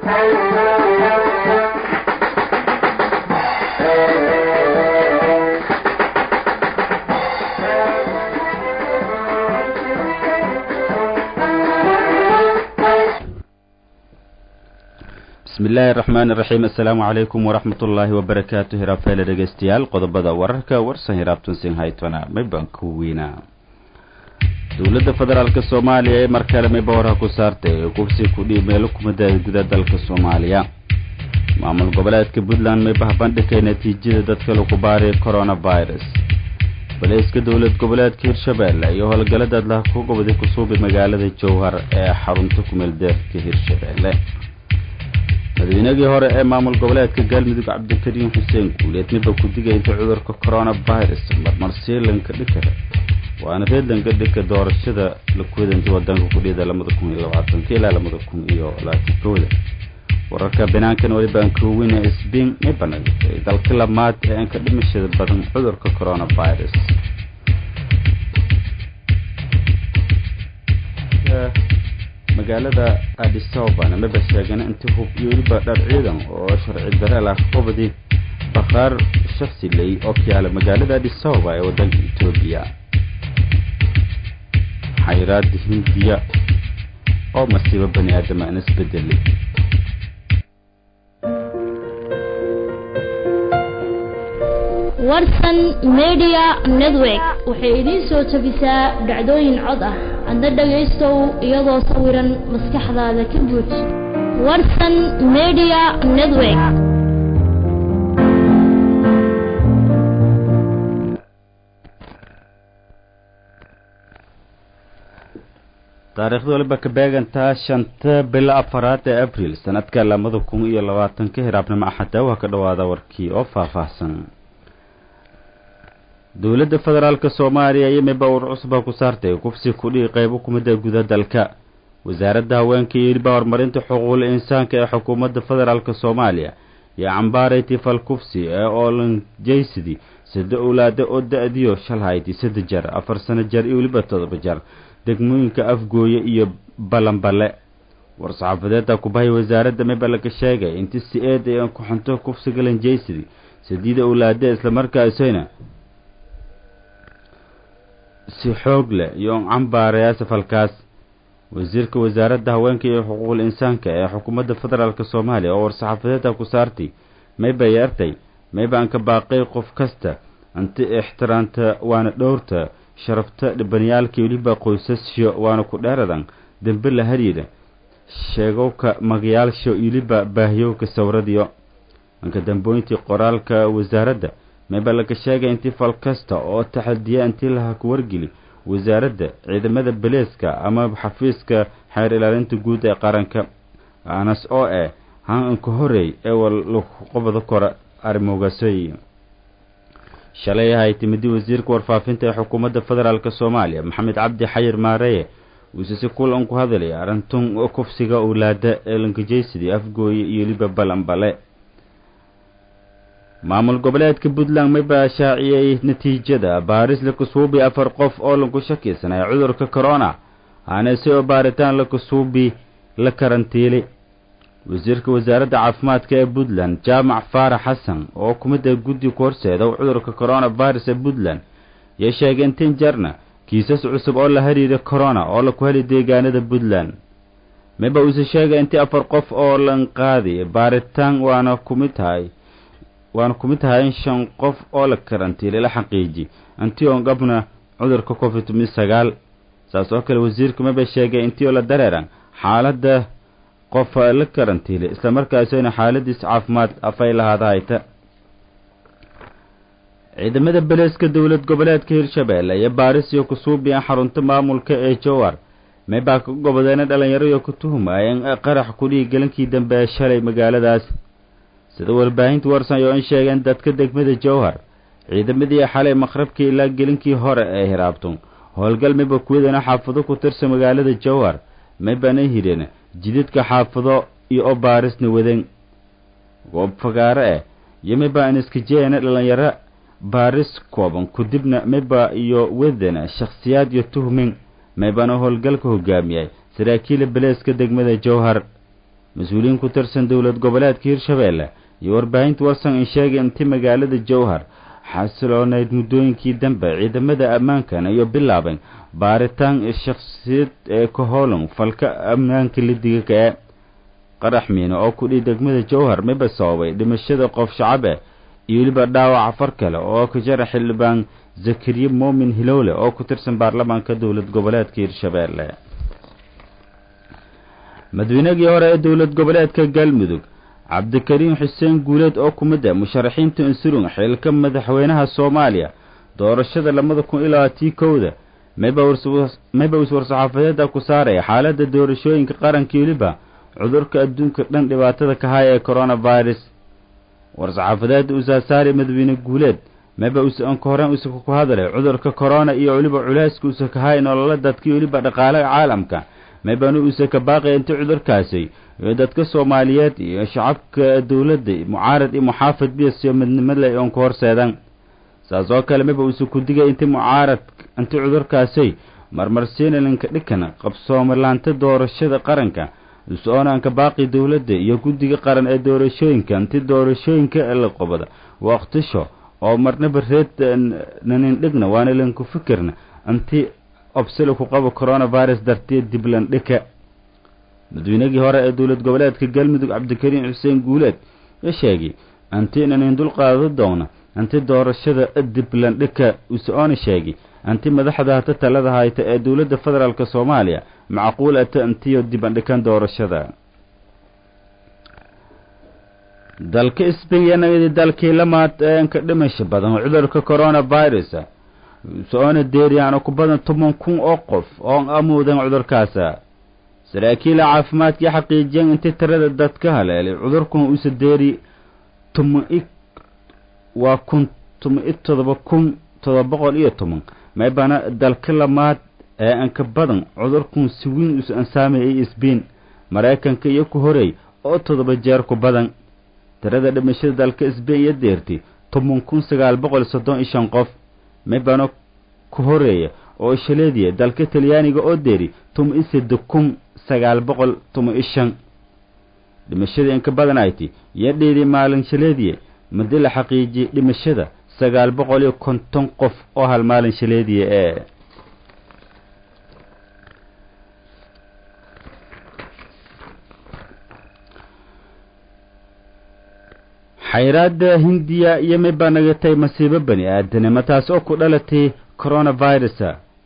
bismi illaahi araxmaan iraxiim assalaamu calaykum waraxmat ullaahi wabarakaatu hiraafeele dhegeystayaal qodobada wararka warsan hiraabtun sinhaytona mayban ku weynaa dowladda federaalk soomaaliya ee mar kale mayba warha ku saartay ee kufsi kudhii meelo kumada guda dalka soomaaliya maamul goboleedka puntland mayba habandhigay natiijada dadka lagu baariya coronavirus baleyska dowlad goboleedka hirshabeelle iyo howlgallada adlaha ku goboday kusuubay magaalada jowhar ee xarunta kumeeldeerka hirshabeelle madaweynagii hore ee maamul goboleedka galmudug cabdikariin xuseen guuleed miba ku digay inta cudurka coronavirus marmarsiilanka dhikara waana reedlanka dhika doorashada la kuwadanta wadanka kudhida labada kun iyo labaatanka ilaa labada kun iyo labaatan kooda wararka banaankan walibaan kooweyna sbin mibana dalka lamaad ee aan ka dhimashada badan cudurka coronavirus magaalada adisababana maba sheegana inti hub iyo weliba dhar ciidan oo sharci dareel ah qobadi bakhaar shaksi ley oo ka yaala magaalada adisababa ee wadanka etoobiya xayraada hindiya oo masiibo bani aadama aan isbedelay warsan media network waxay idiin soo jabisaa dhacdooyin cod ah adna dhagaystow iyadoo sawiran maskaxdaada ka buuj warsan media network taariikhda waliba ka beegantaa shanta bilo afaraad ee abril sanadka labada kun iyo labaatanka hiraabnimo axada waa ka dhawaada warkii oo faahfaahsan dowladda federaalk soomaaliya iyo miba ur cusba ku saartay kufsi kudhii qeybo kumida guda dalka wasaaradda haweenka iyo weliba horumarinta xuquuqul insaanka ee xukuumadda federaalk soomaaliya iyo cambaaray tifal kufsi ee oolanjaysidi sida owlaada oo da-diyo shalhayti sadde jar afar sano jar iyo weliba todoba jar degmooyinka afgooye iyo balanbale war-saxaafadeedda kubahay wasaaradda miba laga sheegay inti si eed ay ku xunto kufsiga lanjaysidi sadiida owlaada islamarkaasina si xoog leh iyo cambaaraya safalkaas wasiirka wasaaradda haweenka iyo xuquuqul insaanka ee xukuumadda federaalk soomaaliya oo war-saxaafadeedda ku saartay mayba yeertay mayba aan ka baaqay qof kasta anti ixtiraamta waana dhowrta sharafta dhibaniyaalka weliba qoysasyo waana ku dheeradan dembe la hariira sheegowka magayaalsho weliba baahiyowka sawradiyo anka dambooyntii qoraalka wasaaradda mayba laga sheegay intii fal kasta oo taxadiya intii laha ku wargeli wasaaradda ciidamada beleeska ama xafiiska xeer ilaalinta guud ee qaranka anas oo eh hanka horeey ee walaqobada kora arrimoogasoy shalay ahay timidii wasiirka warfaafinta ee xukuumadda federaalk soomaaliya maxamed cabdi xayir maareye uuse si kulan ku hadalay arintun kufsiga owlaada ee lankajaysidii afgooye iyo liba balanbale maamul goboleedka puntland mayba shaaciyey natiijada baaris lakasuubi afar qof oo lagu shakisanay cudurka corona aanase oo baaritaan lakasuubi la karantiilay wasiirka wasaaradda caafimaadka ee puntland jaamac faarax xasan oo kumida guddi ku horseeda cudurka coronavirus ee puntland iyo sheegay intin jarna kiisas cusub oo la hariira corona oo laku heli deegaanada puntland mayba uuse sheegay intii afar qof oo lanqaadi baaritaan waana kumid tahay waana ku mid tahay in shan qof oo la karantiilay la xaqiiji intii oon qabna cudurka covid sagaal saas oo kale wasiirka maba sheegay intii oo la dareeran xaaladda qof la karantiilay islamarkaasina xaaladiis caafimaad afay lahaada hayta ciidamada beleeska dowlad goboleedka hirshabeelle iyo baaris iyo kusuubiyan xarunta maamulka ee jowar maybaa ka gobodeena dhalinyaro iyo ku tuhumaayen qarax kudhii galankii dambe ee shalay magaaladaas sida warbaahinta warsan oo in sheegeen dadka degmada jowhar ciidamadii xalay maqrabkii ilaa gelinkii hore ee hiraabto howlgal mayba kuwadana xaafado ku tirsa magaalada jowhar maybana hireen jidadka xaafado iyo oo baarisna waden goob fagaaro eh iyo mayba aan iska jeena dhalinyaro baaris kooban kudibna mayba iyo wadana shakhsiyaad iyo tuhmin maybana howlgalka hogaamiyay saraakiila beleeska degmada jowhar mas-uuliyiin ku tirsan dowlad goboleedka hirshabeelle iyo warbaahinta warsan in sheegay inti magaalada jowhar xasilooneyd muddooyinkii dambe ciidamada ammaankana iyo bilaabeen baaritaan shakhsiyad ee ka hoolan falka ammaanka lidiga kae qarax miine oo kudhii degmada jowhar miba sababay dhimashada qof shacabe iyo weliba dhaawaca far kale oo ka jara xildhibaan zakariye moomin hilowle oo ku tirsan baarlamaanka dowlad goboleedka hirshabeelle madaweynagii hore ee dowlad goboleedka galmudug cabdikariim xuseen guuleed oo ku mid ah musharaxiinta insurung xilka madaxweynaha soomaaliya doorashada labada kun iyo labaatii kowda mayba is war-saxaafadeeda ku saaraya xaaladda doorashooyinka qaranka weliba cudurka adduunka dhan dhibaatada ka haya ee coronavirus war-saxaafadeeda usaasaari madaxweyne guuleed mayba usanka horeen usaka ku hadalay cudurka corona iyo weliba culeyska usaka haya nolola dadka weliba dhaqaalaha caalamka maybanu usaka baaqaya inta cudurkaasi iyo dadka soomaaliyeed iyo shacabka dowladda mucaarad iyo muxaafid biyasiyo midnimale oon ku horseedan saas oo kale mayba usa ku digay inti mucaarad inti cudurkaasi marmarsiinalinka dhikan qabsoomalaanta doorashada qaranka us-oonaanka baaqi dowladda iyo guddiga qaran ee doorashooyinka inti doorashooyinka la qobada waqtisho oo marnaba reed nanindhigna waana lanku fikirna inti obsila ku qabo coronavirus dartiya diblandhika madaweynagii hore ee dowlad goboleedka galmudug cabdikariim xuseen guuleed ya sheegay anti nanin dulqaado doona anti doorashada diblandhika usoona sheegay anti madaxda hata talada hayta ee dowladda federaalk soomaaliya macquul ata antiyo dibandhikan doorashada dalka sbain dalkii lamaad ee ka dhimasha badan cudurka coronavirus soona deeriyaano ku badan toban kun oo qof oo amoodan cudurkaasa saraakiila caafimaadkii xaqiijiyeen intii tirada dadka haleelay cudurkan usa deeri tuma-i waa kun tuma-i todoba kun todoba boqol iyo toban maybana dalka lamaad ee anka badan cudurkan si weyn us ansaamayay sbain maraykanka iyo ku horeey oo todoba jeer ku badan tirada dhimashada dalka sbain iyo deertay toban kun sagaal boqol soddon iyo shan qof maybana ku horeeya oo shaleediya dalka talyaaniga oo deeri tuma-i sadde kun sagaal boqol tuma-i shan dhimashada inka badan ayti iyo dhiidi maalin shaleediya madi la xaqiijiyey dhimashada sagaal boqol iyo konton qof oo hal maalin shaleediya ee xayraada hindiya iyo maybaa nagatay masiibo bani aadanimo taas oo ku dhalatay coronavirus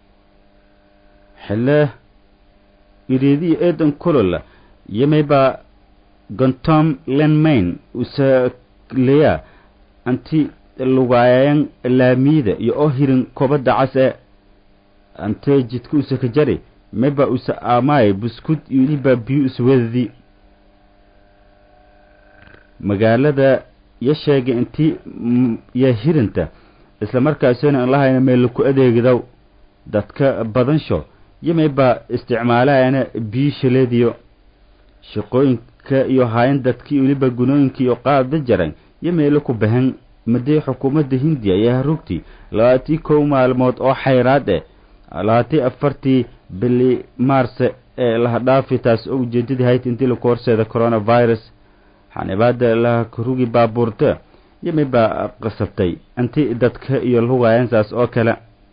xille iriidiyo eedan kolola iyo maybaa gontom lenmain usaleya anti lugaayan laamiyada iyo oo hirin kobadda cas ee antee jidka usa ka jari maybaa usa aamaay buskud iyo ilibaa biyo uswadadi magaalada ya sheegay intii ya hirinta isla markaasina an lahayna meel ku adeegdow dadka badansho yimay baa isticmaalayana biyo shaleediyo shaqooyinka iyo haayan dadkii weliba gunooyinka iyo qaada jaran yo meelo ku bahan madii xukuumadda hindiya ayaa rugti labaatii kow maalmood oo xayraad eh labaatii afartii bili maarse ee lahadhaafi taas oo ujeedadii hayd intii laku horseeda coronavirus xanibaada laharugi baabuurta yimay baa qasabtay inti dadka iyo lugaayan saas oo kale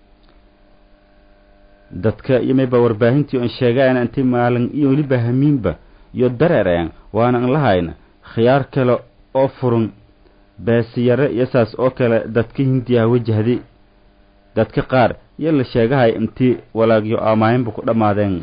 dadka yimay baa warbaahintii on sheegayan inti maalin iyo weliba hamiinba iyo dareerayan waana an lahayna khiyaar kale oo furun beesiyare iyo saas oo kale dadka hindiyaha wajahday dadka qaar iyo la sheegahay intii walaagyo aamaahinba ku dhammaadeen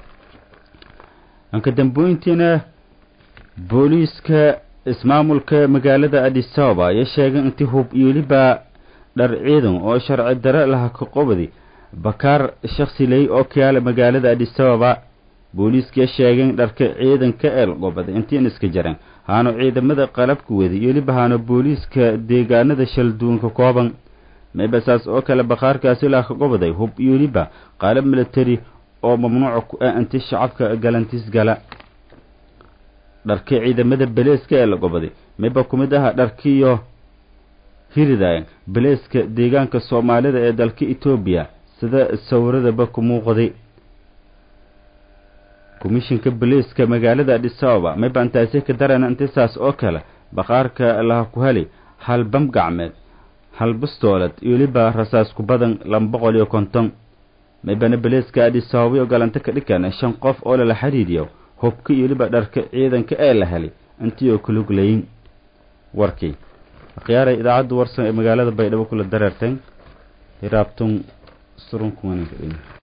anka dambooyintiina booliiska ismaamulka magaalada adisababa ayaa sheegay intii hub iyo weliba dhar ciidan oo sharci dare laha ka qobadi bakaar shaksi ley oo kayaala magaalada adisababa booliiskaya sheegeen dharka ciidanka eel qobada intiin iska jaran haano ciidamada qalabka wada iyo weliba haano booliiska deegaanada shalduunka kooban mayba saas oo kale bakaarkaasi laha ka qobaday hub iyo weliba qalab military oo mamnuuca ku ah inti shacabka galantiis gala dharkii ciidamada beleeska ee la gobaday mayba ku mid aha dharkiiyo hiridayan beleeska deegaanka soomaalida ee dalka etoobiya sida sawiradaba ku muuqday ku komishinka boliiska magaalada adisababa mayba intaasi ka darana intisaas oo kale baqaarka laha ku heli hal bam gacmeed hal bastoolad iyo weliba rasaas ku badan laba boqol iyo konton maybana boliiska adisababa ogolanta ka dhigan shan qof oo lala xidhiidiyo hubka iyo weliba dharka ciidanka ee la helay intii oo kuluglayin warkii akhyaaray idaacadda warsan ee magaalada baydhabo kula dareerteen hiraabtun surunkuwaninka